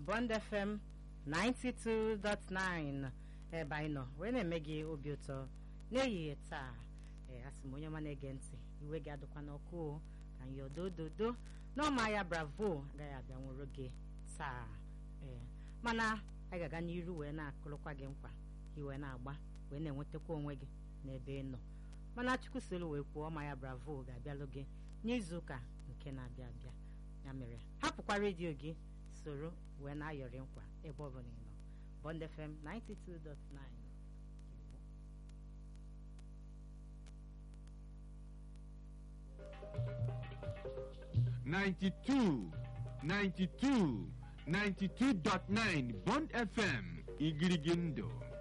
Bond FM 92.9 ebe anyị nọ wee na-eme gị obi ụtọ n'ehihie taa ee asị m onye ọma na-ege ntị iwe gị adịkwa n'ọkụ o ka anyị odododo n'ọma ya bravo agaghị abịa nwụrụ gị taa ee mana anyị ga-aga n'iru wee na-akụrụkwa gị nkwa iwe na-agba wee na-enwetakwa onwe gị n'ebe ị nọ mana chukwu solu wee kwuo ọma ya bravo ga-abịalụ gị n'izuụka nke na-abịa abịa ya mere hapụkwa redio gị soro wee na-ayọrị nkwa ebe ọ bụla ị nọ Bond FM 92.9 92, 92, 92.9 Bond FM Igirigindo.